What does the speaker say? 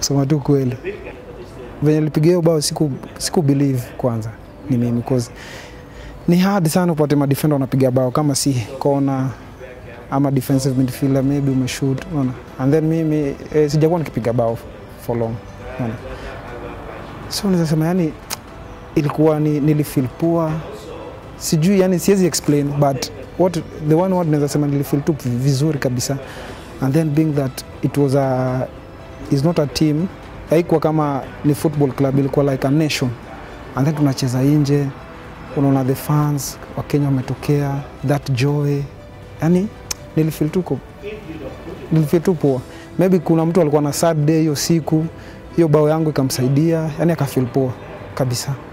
kusema tu kweli venye nilipiga hiyo bao siku, siku believe kwanza ni mimi cause ni hard sana upate madefender wanapiga bao kama si kona ama defensive midfielder maybe umeshoot unaona and then mimi eh, sijakuwa nikipiga bao for long unaona so naweza sema yani ilikuwa ni nilifeel poor sijui yani siwezi explain but what the one word naweza sema nilifeel tu vizuri kabisa and then being that it was a is not a team haikuwa kama ni football club ilikuwa like a nation and then tunacheza nje unaona the fans wakenya wametokea that joy yani nilifeel tu ko- nilifeel tu poa maybe kuna mtu alikuwa na sad day hiyo siku hiyo bao yangu ikamsaidia yani akafeel poa kabisa